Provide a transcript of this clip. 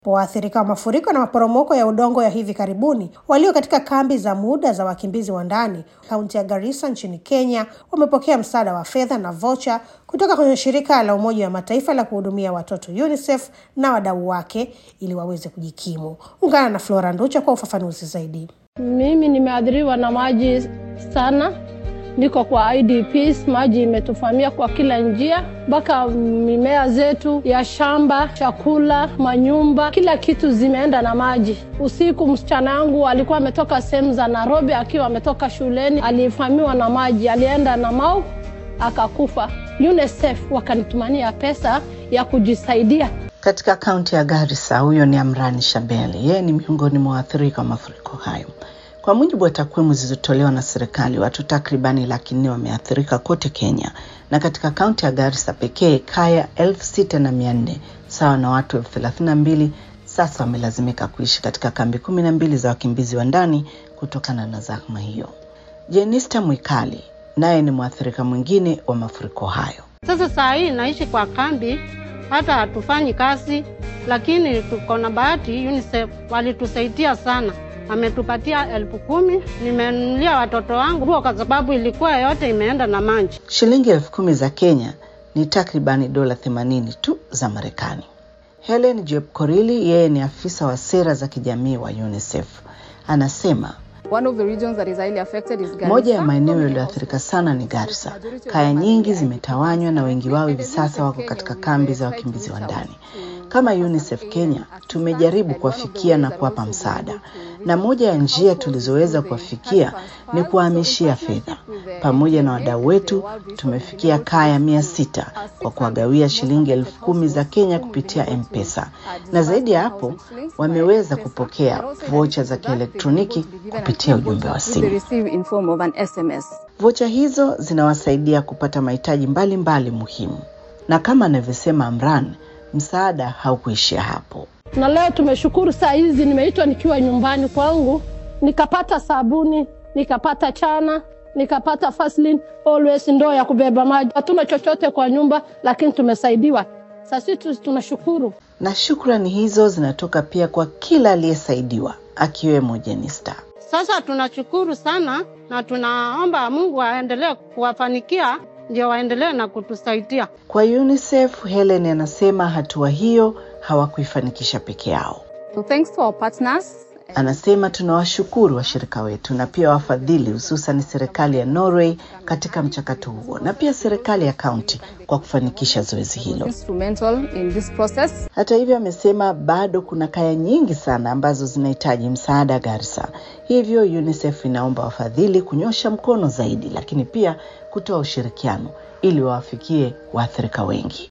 Waathirika wa mafuriko na maporomoko ya udongo ya hivi karibuni walio katika kambi za muda za wakimbizi wa ndani kaunti ya Garissa nchini Kenya wamepokea msaada wa fedha na vocha kutoka kwenye shirika la Umoja wa Mataifa la kuhudumia watoto UNICEF na wadau wake ili waweze kujikimu. Ungana na Flora Nducha kwa ufafanuzi zaidi. Mimi nimeathiriwa na maji sana, niko kwa IDPs. Maji imetufamia kwa kila njia, mpaka mimea zetu ya shamba, chakula, manyumba, kila kitu zimeenda na maji. Usiku msichana yangu alikuwa ametoka sehemu za Nairobi, akiwa ametoka shuleni, alifamiwa na maji, alienda na mau akakufa. UNICEF wakanitumania pesa ya kujisaidia katika kaunti ya Garissa. Huyo ni Amrani Shabeli, yeye ni miongoni mwa waathirika wa mafuriko hayo. Kwa mujibu wa takwimu zilizotolewa na serikali, watu takribani laki nne wameathirika kote Kenya, na katika kaunti ya Garissa pekee kaya elfu sita na mia nne sawa na watu elfu thelathini na mbili sasa wamelazimika kuishi katika kambi kumi na mbili za wakimbizi wa ndani kutokana na zahma hiyo. Jenista Mwikali naye ni mwathirika mwingine wa mafuriko hayo. Sasa saa hii naishi kwa kambi, hata hatufanyi kazi, lakini tuko na bahati. UNICEF walitusaidia sana, ametupatia elfu kumi. Nimenunulia watoto wangu nguo kwa sababu ilikuwa yote imeenda na maji. Shilingi elfu kumi za Kenya ni takribani dola themanini tu za Marekani. Helen Jepkorili, yeye ni afisa wa sera za kijamii wa UNICEF, anasema One of the regions that is highly affected is Garissa. moja ya maeneo yaliyoathirika sana ni Garissa. Kaya nyingi zimetawanywa na wengi wao hivi sasa wako katika kambi za wakimbizi wa ndani. Kama UNICEF Kenya tumejaribu kuwafikia na kuwapa msaada, na moja ya njia tulizoweza kuwafikia ni kuwahamishia fedha. Pamoja na wadau wetu tumefikia kaya mia sita kwa kuwagawia shilingi elfu kumi za Kenya kupitia M-Pesa, na zaidi ya hapo wameweza kupokea vocha za kielektroniki kupitia ujumbe wa They simu. receive in form of an SMS. Vocha hizo zinawasaidia kupata mahitaji mbalimbali muhimu, na kama anavyosema Amran, msaada haukuishia hapo. na leo tumeshukuru, saa hizi nimeitwa nikiwa nyumbani kwangu, nikapata sabuni, nikapata chana, nikapata Vaseline, always ndoo ya kubeba maji. Hatuna chochote kwa nyumba, lakini tumesaidiwa. Sasa sisi tunashukuru. Na shukrani hizo zinatoka pia kwa kila aliyesaidiwa akiwemo Jenista. Sasa tunashukuru sana na tunaomba Mungu aendelee kuwafanikia, ndio waendelee na kutusaidia. Kwa UNICEF, Helen anasema hatua hiyo hawakuifanikisha peke yao. So thanks to our partners. Anasema tunawashukuru washirika wetu na pia wafadhili, hususan serikali ya Norway katika mchakato huo na pia serikali ya kaunti kwa kufanikisha zoezi hilo. Instrumental in this process. Hata hivyo, amesema bado kuna kaya nyingi sana ambazo zinahitaji msaada Garissa. Hivyo UNICEF inaomba wafadhili kunyosha mkono zaidi, lakini pia kutoa ushirikiano ili wawafikie waathirika wengi.